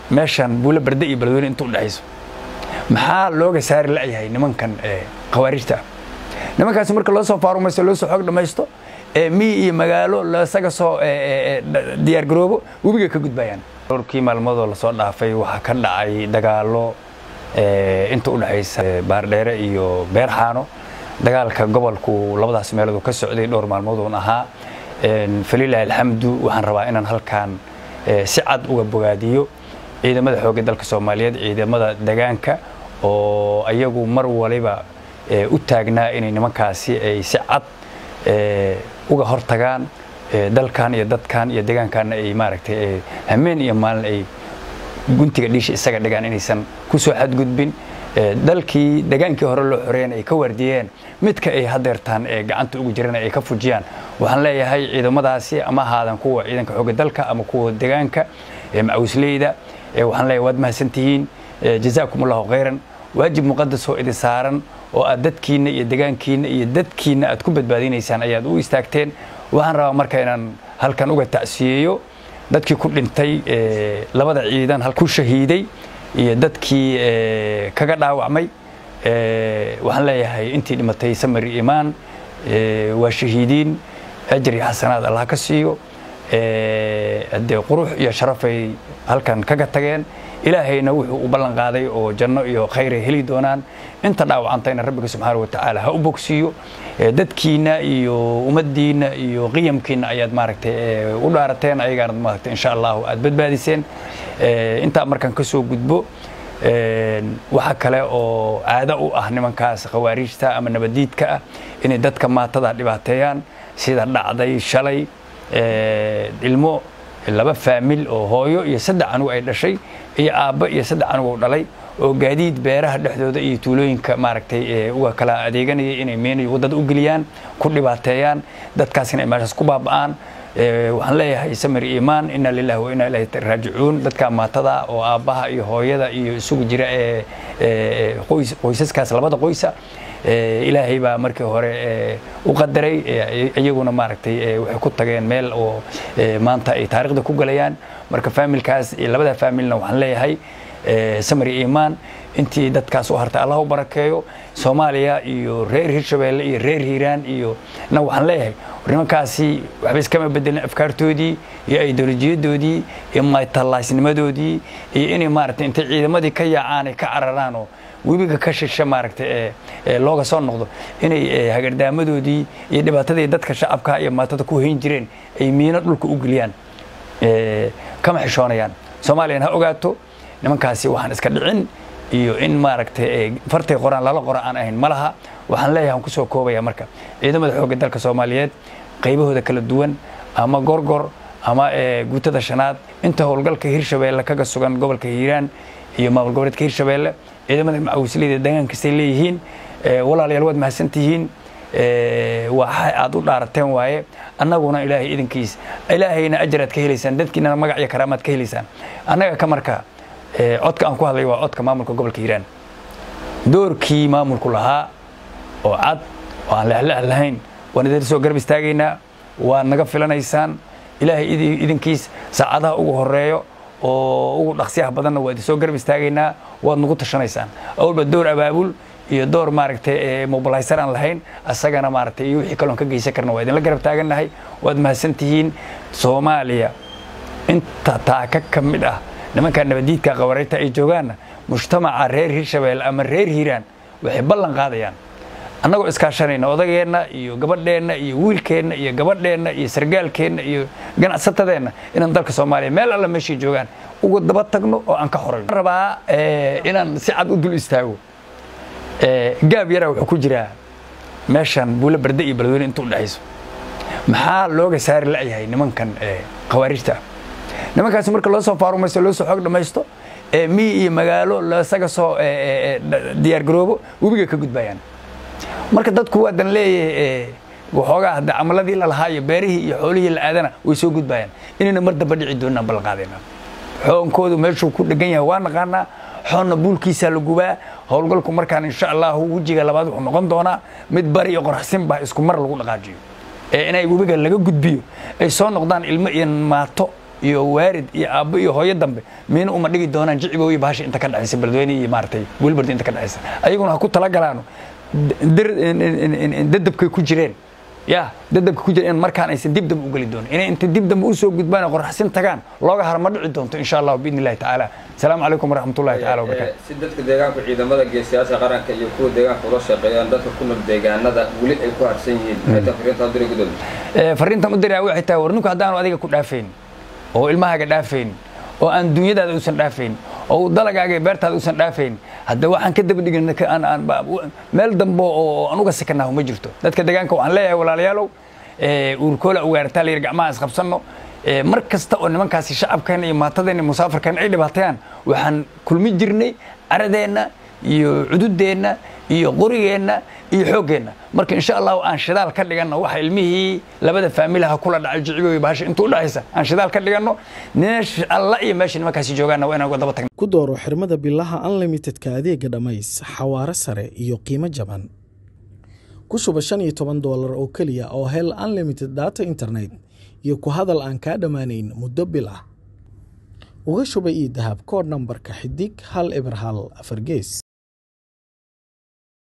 meeshan buulo barde iyo beledweyne inta udhexayso maxaa looga saari la'yahay nimankan khawaarijta ah nimankaasi marka loo soo faarumaysto loo soo xoog dhammaysto miyi iyo magaalo lasaga soo diyaargaroobo webiga ka gudbayaan dhowrkii maalmoodoo lasoo dhaafay waxaa ka dhacay dagaalo inta udhexaysa baardheere iyo beerxaano dagaalka gobolku labadaas meelood ka socday dhowr maalmood uun ahaa falilahi alxamdu waxaan rabaa inaan halkan si cad uga bogaadiyo ciidamada xoogga dalka soomaaliyeed ciidamada degaanka oo ayagu mar waliba u taagnaa inay nimankaasi ay si cad uga hortagaan dalkan iyo dadkan iyo degaankanna ay maaragtay hameen iyo maalin ay guntiga dhiisha isaga dhigaan inaysan ku soo xadgudbin dalkii degaankii hore loo xoreeyana ay ka waardiyeen midka ay hadeertaan ee gacanta ugu jirana ay ka fujiyaan waxaan leeyahay ciidamadaasi ama ahaadan kuwa ciidanka xoogga dalka ama kuwa degaanka macawisleyda waxaan leeyahay waad mahadsantihiin jazaakum allahu khayran waajib muqadas oo idin saaran oo aad dadkiinna iyo degaankiinna iyo dadkiinna aad ku badbaadinaysaan ayaad u istaagteen waxaan rabaa marka inaan halkan uga tacsiyeeyo dadkii ku dhintay labada ciidan ku shahiiday iyo dadkii kaga dhaawacmay waxaan leeyahay intii dhimatay samari imaan waa shahiidiin ajri xasanaad allah ka siiyo dee qurux iyo sharafay halkan kaga tageen ilaahayna wuxuu u ballan qaaday oo janno iyo khayray heli doonaan inta dhaawacantayna rabbiga subxaana wa tacaala ha u bogsiiyo dadkiinna iyo ummaddiinna iyo qiyamkiinna ayaad maaragtay u dhaarateen ayagaanad maaragtay insha allahu aad badbaadiseen intaa markaan ka soo gudbo waxa kale oo caado u ah nimankaas khawaariijta ama nabadiidka ah inay dadka maatada dhibaateeyaan sida dhacday shalay ilmo laba faamil oo hooyo iyo saddex anug ay dhashay iyo aabba iyo saddex anug oo dhalay oo gaadiid beeraha dhexdooda iyo tuulooyinka maaragtay uga kala adeeganayay inay meenay waddada u geliyaan ku dhibaateeyaan dadkaasina ay meeshaas ku baaba'aan waxaan leeyahay samir iimaan inna lillahi wa inna ilaahi raajicuun dadka maatada oo aabbaha iyo hooyada iyo isugu jira ee qoysaskaas labada qoysa ilaahay baa markii hore u qadaray iyaguna maaragtay waxay ku tageen meel oo maanta ay taariikhda ku galayaan marka faamilkaas labada faamilna waxaan leeyahay samari iimaan intii dadkaas u hartay allah u barakeeyo soomaaliya iyo reer hirshabeelle iyo reer hiiraan iyo na waxaan leeyahay nimankaasi waxba iskama bedelin afkaartoodii iyo ideolojiyadoodii iyo maytallaasnimadoodii iyo inay maaragtay intay ciidamadii ka yaacaan ay ka cararaan oo webiga ka shisha maaragtay ee looga soo noqdo inay hagardaamadoodii iyo dhibaatadii dadka shacabka iyo maatada ku hayn jireen ay miino dhulka u geliyaan kama xishoonayaan soomaaliyana ha ogaato nimankaasi waxaan iska dhicin iyo in maaragtay fartay qoraan lala qora aan ahayn ma laha waxaan leeyahay aan kusoo koobaya marka ciidamada xoogga dalka soomaaliyeed qaybahooda kala duwan ama gorgor ama guutada shanaad inta howlgalka hirshabeelle kaga sugan gobolka hiiraan iyo maamul goboleedka hirshabeelle ciidamada macawisleyda deegaan kastay leeyihiin walaalayaal waad mahadsantihiin waxa aad u dhaarateen waaye annaguna ilaahay idinkiis ilaahayna ajaraad ka helaysaan dadkiinana magac iyo karaamaad ka helaysaan annaga ka marka codka aan ku hadlay waa codka maamulka gobolka hiiraan doorkii maamulku lahaa oo cad oo aan lexlex lahayn waan idin soo garab istaagaynaa waad naga filanaysaan ilaahay idinkiis saacadaha ugu horeeyo oo ugu dhaqsiyaha badanna waa idin soo garab istaagaynaa waad nagu tashanaysaan awalba door abaabul iyo door maaragtay mobilaysar aan lahayn asagana maaragtay iyo wixii kaloon ka geysan karna waa idinla garab taagannahay waad mahadsantihiin soomaaliya inta taaka ka mid ah nimanka nabadiidka qabarayta ay joogaanna mujtamaca reer hirshabeelle ama reer hiiraan waxay ballan qaadayaan annagoo iskaashanayna odageenna iyo gabadheenna iyo wiilkeenna iyo gabadheenna iyo sargaalkeenna iyo ganacsatadeenna inaan dalka soomaaliya meel alla meeshay joogaan ugu daba tagno oo aan ka horayno rabaa inaan si cad u dul istaago gaab yaraa wuxuu ku jiraa meeshan buulo barde iyo beledweyne inta udhexayso maxaa looga saari la'yahay nimankan khawaarijta ah nimankaasi marka loo soo faarumaysto loo soo xoog dhammaysto miyi iyo magaalo lasaga soo diyaargaroobo webiga ka gudbayaan marka dadku waadan leeyahay waxoogaa hadda camaladii lalahaa iyo beerihii iyo xoolihii la aadana way soo gudbayaan inayna mar damba dhici doonaan ballanqaadayna xoonkoodu meeshuu ku dhegan yahay waa naqaanaa xoonna buulkiisaa la gubaa howlgalku markaan insha allahu wejiga labaad wuxuu noqon doonaa mid bari iyo qoraxsinba isku mar lagu dhaqaajiyo ee inay webiga laga gudbiyo ay soo noqdaan ilmo iyo maato iyo waarid iyo aabbo iyo hooyo dambe miina uma dhigi doonaan jicibow iyo bahasha inta ka dhexaysa beledweyne iyo maaragtay welbard inta ka dhexaysa ayaguna ha ku talagalaano dadabkay ku jireen ya dadabka ku jira in markaan aysan dib dambe u geli doonin inay inta dib dambe usoo gudbaan qorraxsin tagaan looga hara ma dhici doonto insha allahu biidni illahi tacaala asalaamu calaykum waraxmatullahi taala wabarakatu si dadka deegaanku ciidamada geesiyaasha qaranka iyo kuwa deegaanka ula shaqeeyaan dadka ku nool deegaanada weli ay ku harsan yihiin maxay tahay fariinta diri gudoomiye fariintan u diraa waxay tahay war ninku haddaanu adiga ku dhaafayn oo ilmahaaga dhaafayn oo aan dunyadaada uusan dhaafayn oo uu dalagaaga iyo beertaada uusan dhaafayn hadda waxaan ka daba dhigin meel dambe oo aan uga sikanaho ma jirto dadka deegaanka waxaan leeyahay walaalayaalow uurkoola ugaartaa la yidhi gacmaha isqabsanno mar kasta oo nimankaasi shacabkeena iyo maatadeenna iyo musaafarkeena ay dhibaatayaan waxaan kulmi jirnay caradeenna iyo cududeenna iyo qorigeenna iyo xooggeenna marka insha allahu aan shidaal ka dhiganno waxa ilmihii labada faamilaha kula dhacay jicibo iyo bahasha inta u dhexaysa aan shidaal ka dhiganno meesha alla iyo meesha nimankaasi joogaanna waa inaan uga daba tagno ku dooro xirmada bilaha unlimitedka adeega dhammays xawaare sare iyo qiimo jaban ku shuba shan iyo toban doolar oo keliya oo hel unlimited data internet iyo ku hadal aan kaa dhammaanayn muddo bil ah uga shuba ii dahab koodh nambarka xidig hal eber hal afar gees